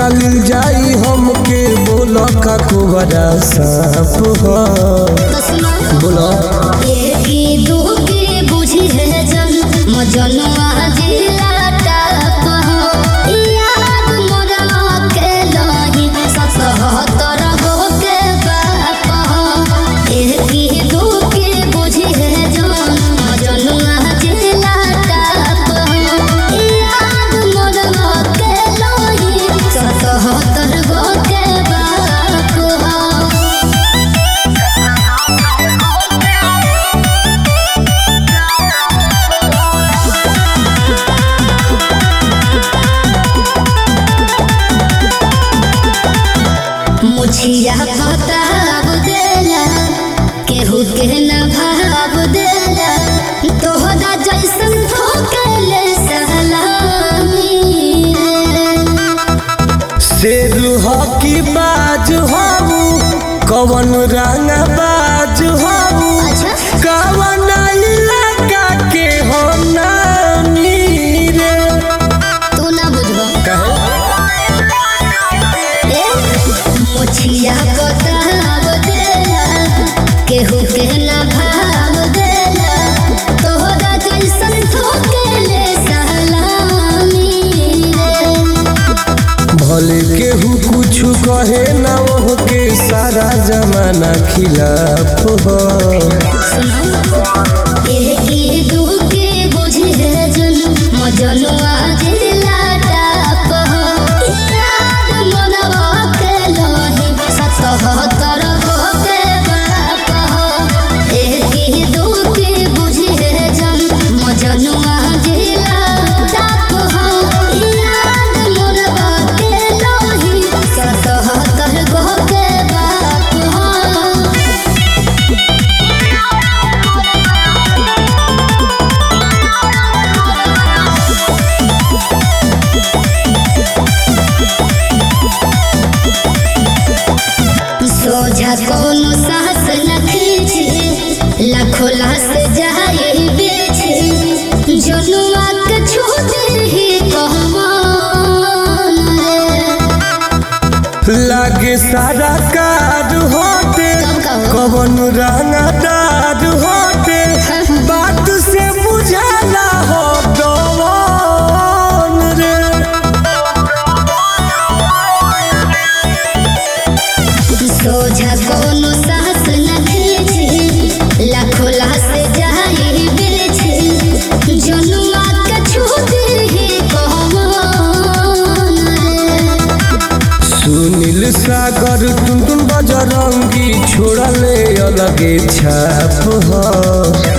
निकाल जाई हमके बोल का कुबरा साफ हो तो सुनो बोलो एकी दुखी बुझी है जन मजनुआ जिला टाप हो याद मोरा के लही सतहत्तर गो के बाप हो एकी दुखी बुझी है जन मजनुआ जिला टाप हो याद मोरा के लही सतहत्तर गो के बाप हो मुछिया बताब देला केहू के न भाव देला तोहरा जैसन ठोकले सलामी शेर हकी बाज हबू कवन रंग बाज हबू अच्छा कवन इलाका के हो नामी रे तू ना बुझबो ए मुछिया बताब देला केहू के न भाव देला तोहरा जैसन ठोकले सलामी भले केहू कुछ कहे ना वो के सारा जमाना खिलाफ हो एकी दुखी बुझी है जन मजनुआ जिला टाप हो याद मनवा के लही सतहत्तर गो के बाप हो एकी दुखी बुझी है जन मजनुआ जिला टाप हो याद मनवा के लही सतहत्तर गो के बाप हो सोझा कोनो साहस न खींचे लाखों लाश जाए बेचे जनुआ के छोड़ ही कहमान रे लागे सारा कार होते कब कहो? कवन रंगदार होते बात से बुझाला हो दवन रे सोझा कोनो साहस न खींचे लाखों लाश जाए बेचे जनुआ के छोड़ ही कहमान रे सुनील सागर टुनटुन बजरंगी छोड़ले अलगे छाप हो